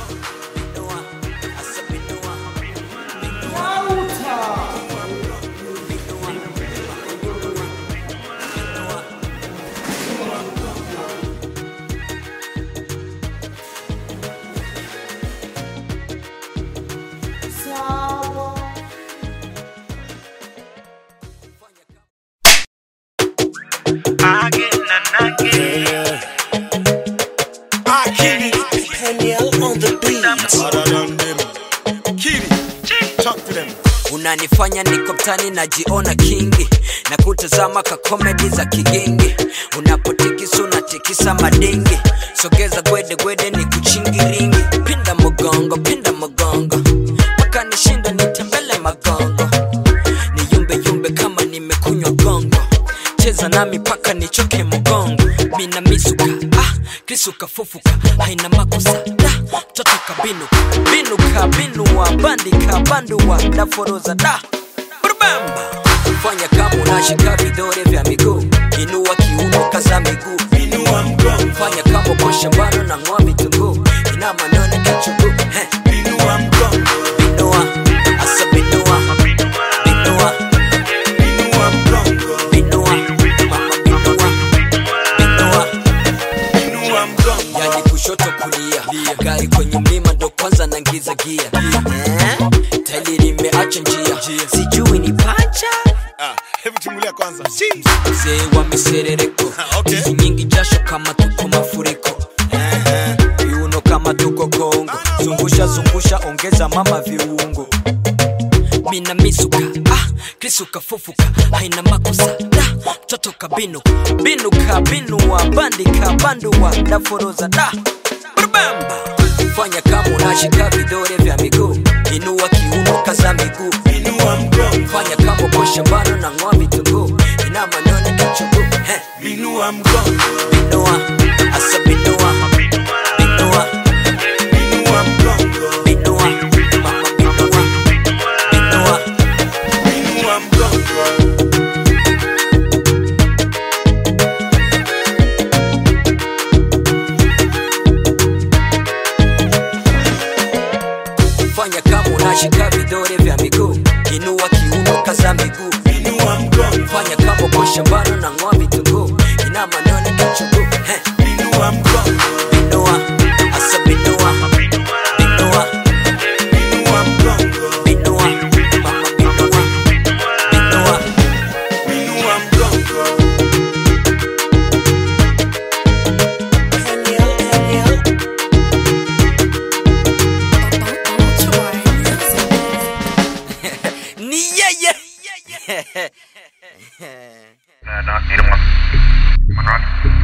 Again and again. Akili, Daniel on the beat. harder than them. Kili, talk to them. unanifanya niko mtani najiona kingi na kutazama ka komedi za kigingi unapotikisa unatikisa madingi sogeza gwede gwede ni kuchingiringi pinda mgongo pinda mgongo mpaka nishinda nitembele magongo ni yumbe yumbe kama nimekunywa gongo cheza nami paka nichoke mgongo mina misuka ah, krisuka fufuka haina makosa da mtoto kabinuka binuka binua bandika bandua daforoza da brubamba fanya kama unashika vidore vya miguu inua kiuno kaza miguu Inua mgongo, fanya kama uko shambani na ng'oa vitunguu ina manone kichuguu Heh, inua mgongo, binua asa binua binua inua mgongo, binua mama binua binua inua mgongo. yani kushoto kulia gari kwenye mlima ndo kwanza nangiza gia eh? taili limeacha njia sijui ni pacha Ah, hebu timulia kwanza. mzee wa miserereko Okay. hizi nyingi jasho kama tuko mafuriko viuno kama tuko kongo zungusha zungusha ongeza mama viungo mina misuka ah, krisuka fufuka haina makosa da mtoto kabinuka binuka binua bandika bandua daforoza da brubamba fanya kama unashika vidore vya miguu inua kiuno kaza miguu Inua mgongo, fanya kama uko shambani na ng'oa vitunguu ina manone kichuguu Heh, inua mgongo, binua asa binua binua inua mgongo, binua mama binua binua inua mgongo. fanya kama unashika vidore vya miguu inua kiuno kaza miguu Inua mgongo, fanya kama uko shambani na ng'oa vitunguu ina manone kichuguu Heh, inua mgongo, binua asa binua binua inua mgongo, binua mama binua binua inua mgongo. Daniel, Daniel. ni yeye Uh, not, need one. One rock.